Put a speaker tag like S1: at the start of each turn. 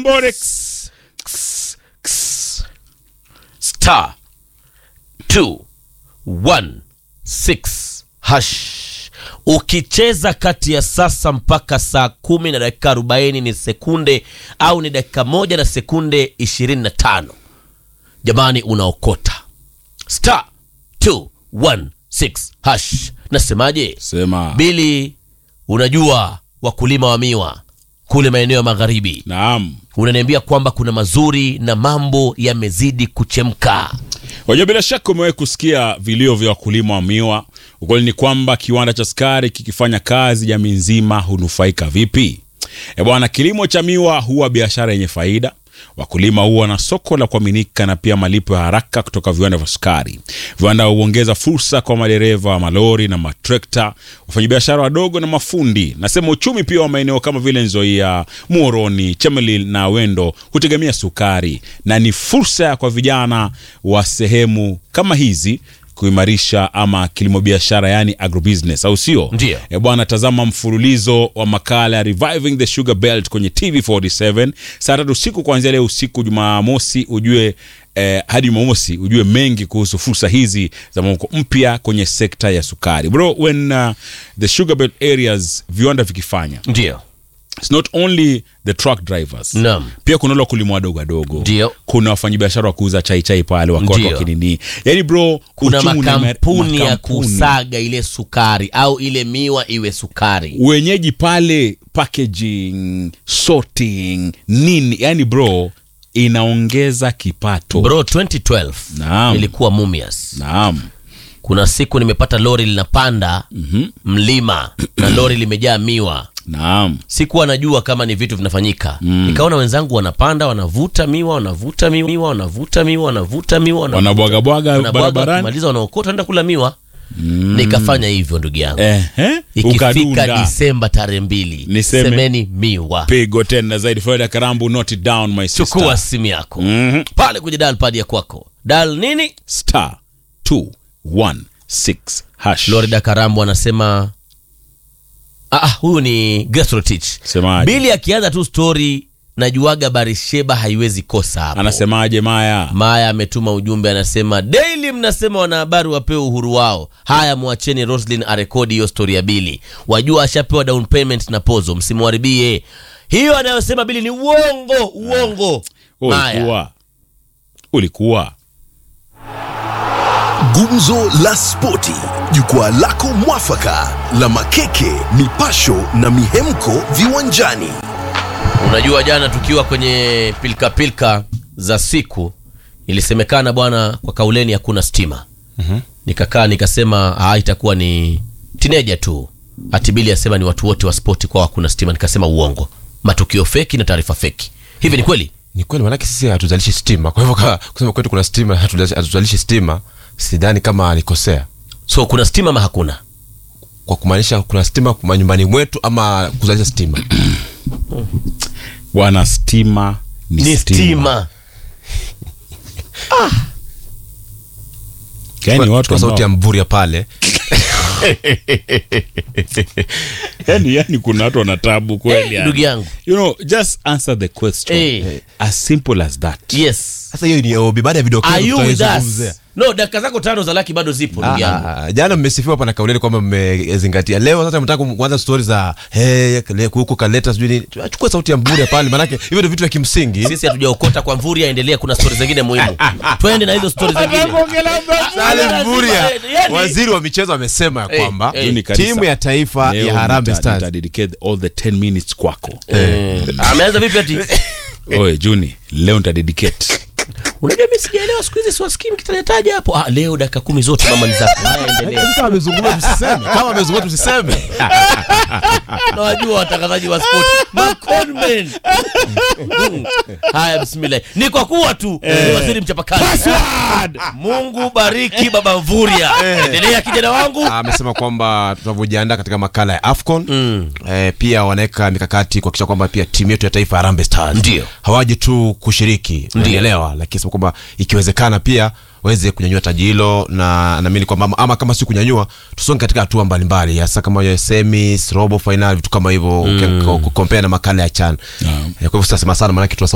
S1: Kambore. Ks, ks, ks. Star 216 hash. Ukicheza kati ya sasa mpaka saa kumi na dakika 40 ni sekunde au ni dakika moja na sekunde 25, jamani, unaokota star 216 hash. Nasemaje?
S2: Sema.
S1: Bili, unajua wakulima wa miwa kule maeneo ya magharibi,
S2: Naam.
S1: unaniambia kwamba kuna mazuri na mambo yamezidi kuchemka.
S2: Wajua, bila shaka umewahi kusikia vilio vya wakulima wa miwa. Ukweli ni kwamba kiwanda cha sukari kikifanya kazi, jamii nzima hunufaika vipi? E bwana, kilimo cha miwa huwa biashara yenye faida. Wakulima huwa na soko la kuaminika na pia malipo ya haraka kutoka viwanda vya sukari. Viwanda huongeza fursa kwa madereva wa malori na matrekta, wafanyabiashara wadogo na mafundi. Nasema uchumi pia wa maeneo kama vile Nzoia, Muhoroni, Chemelil na Wendo hutegemea sukari, na ni fursa kwa vijana wa sehemu kama hizi kuimarisha ama kilimo biashara, yani agrobusiness, au sio?
S1: Ndio.
S2: E bwana, tazama mfululizo wa makala ya Reviving the Sugar Belt kwenye TV47 saa tatu usiku kuanzia leo usiku Jumamosi, ujue eh, hadi Jumamosi ujue mengi kuhusu fursa hizi za mwamko mpya kwenye sekta ya sukari bro. When uh, the sugar belt areas viwanda vikifanya,
S1: Ndio,
S2: it's not only the truck drivers
S1: Naam.
S2: pia kuna wale wakulima wadogo wadogo,
S1: Ndio.
S2: kuna wafanyabiashara wa kuuza chai chai pale wako watu
S1: Ndio.
S2: wakinini, yani bro,
S1: kuna
S2: uchumi una-
S1: makampuni ya
S2: makampuni.
S1: kusaga ile sukari au ile miwa iwe sukari.
S2: wenyeji pale packaging sorting nini yani bro inaongeza kipato
S1: Bro, 2012
S2: Naam.
S1: nilikuwa Mumias.
S2: naam
S1: Kuna siku nimepata lori linapanda mlima na lori limejaa miwa.
S2: naam
S1: Sikuwa najua kama ni vitu vinafanyika. Nikaona wenzangu wanapanda, wanavuta miwa, wanavuta miwa, wanavuta miwa, wanavuta miwa, wanavuta
S2: wanabwagabwaga
S1: wanabwaga,
S2: barabarani
S1: wakimaliza wanaokota, wanaenda kula miwa. Nikafanya hivyo ndugu yangu.
S2: Ehe,
S1: Ikifika
S2: ukadunda
S1: Disemba tarehe mbili,
S2: Niseme-
S1: semeni miwa.
S2: pigo tena zaidi Florida Karambu note it down my sister
S1: Chukua simu yako
S2: Mhm.
S1: pale kwenye dial pad ya kwako, dial nini?
S2: star 216 hash
S1: Florida Karambo anasema ah, ah, huyu ni Gastrotich.
S2: Semaje?
S1: Bili akianza tu story najuaga Barisheba haiwezi kosa hapo.
S2: anasemaje Maya
S1: Maya ametuma ujumbe anasema, daily mnasema wanahabari wapewe uhuru wao. Haya, mwacheni Roslyn arekodi hiyo stori ya Bili, wajua ashapewa down payment na pozo, msimwharibie hiyo. Anayosema Bili ni uongo, uongo. Maya,
S2: ulikuwa ulikuwa
S3: Gumzo la Spoti, jukwaa lako mwafaka la makeke, mipasho na mihemko viwanjani.
S1: unajua jana tukiwa kwenye pilika pilika za siku ilisemekana bwana, kwa kauleni hakuna stima. Nikakaa nikasema ah, itakuwa ni tineja tu. Atibili asema ni watu wote wa spoti kwa hakuna stima. Nikasema uongo, matukio feki na taarifa feki. Hivi ni kweli?
S4: ni kweli manake sisi hatuzalishi stima kwa hivyo ka- kusema kwetu kuna stima hatuzalishi hatuzalishi stima sidhani kama alikosea
S1: So kuna stima ama hakuna?
S4: kwa kumaanisha kuna stima manyumbani mwetu ama kuzalisha stima
S2: bwana stima ni,
S1: Ni stima.
S2: yani watu
S4: kwa sauti ya
S2: ambao-
S4: mvuria pale
S2: yani, yani kuna watu wana tabu kweli yani.
S1: Ndugu yangu,
S2: you know just answer the question
S1: Eh.
S2: as simple as that
S1: yes.
S4: sasa hiyo ni obi baada ya video
S1: Are you with
S4: tutaizungumzia.
S1: us? No, dakika zako tano za laki bado zipo ndugu yangu.
S4: Ah, ah, jana mmesifiwa hapa na kauleni kwamba mmezingatia leo sasa mtaka kuanza stori za hey, huko kaleta sijui nini achukue sauti ya mvuria pale manake hivyo ndio vitu vya kimsingi
S1: Sisi hatujaokota kwa Mvuria, endelea, kuna stori zingine muhimu. Twende na hizo stori zingine.
S4: Sale Mvuria,
S1: Yani-
S4: waziri wa michezo amesema ya
S1: Eh,
S4: kwamba
S1: eh.
S2: Juni kabisa.
S4: timu ya taifa
S2: Leo
S4: ya Harambee
S2: nita-
S4: Stars
S2: nitadedicate all the 10 minutes kwako
S1: Eh, ameanza vipi ati?
S2: oe juni leo nitadedicate
S1: Unajua mimi sijaelewa siku hizi siwasikii mkitajataja hapo. Ah, leo dakika kumi zote mama ni zako. Haya, endelea.
S4: kama amezungumza tusiseme kama amezungumza tusiseme
S1: Na wajua watangazaji wa sport maconmen. Mm. Haya, bismillah. Ni kwa kuwa tu ni waziri mchapakazi. Mungu bariki baba Mvuria. Endelea kijana wangu.
S4: amesema kwamba tunavyojiandaa katika makala ya afcon eh, pia wanaweka mikakati kuhakikisha kwamba pia timu yetu ya taifa ya Harambee Stars
S1: Ndio.
S4: hawaji tu kushiriki unielewa lakini sema kwamba ikiwezekana pia waweze kunyanyua taji hilo na naamini kwamba ama, ama kama si kunyanyua tusonge katika hatua mbalimbali hasa kama ya semis robo final vitu kama hivyo mm. kukompea na makala ya chan
S2: Naam.
S4: Eh, kwa hivyo sitasema sana maanake tuna